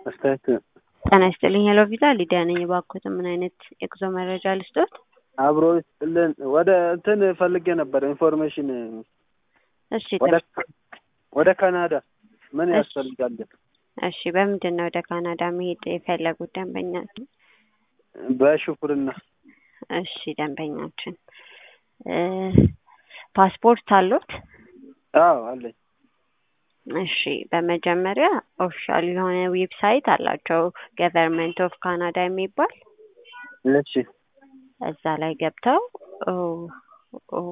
አስተያየት ጤና ይስጥልኝ ሄሎ ቪዛ ሊዲያ ነኝ። እባክዎትን ምን አይነት የጉዞ መረጃ ልስጦት? አብሮ ይስጥልን። ወደ እንትን ፈልጌ ነበር ኢንፎርሜሽን እሺ ወደ ጥሩ። ወደ ካናዳ ምን እሺ። ያስፈልጋል? እሺ በምንድን ነው ወደ ካናዳ መሄድ የፈለጉት ደንበኛ? በሹፍርና እሺ ደንበኛችን እ ፓስፖርት አሉት? አዎ አለኝ። እሺ በመጀመሪያ ኦፊሻል የሆነ ዌብሳይት አላቸው ገቨርንመንት ኦፍ ካናዳ የሚባል እሺ እዛ ላይ ገብተው ኦ ኦ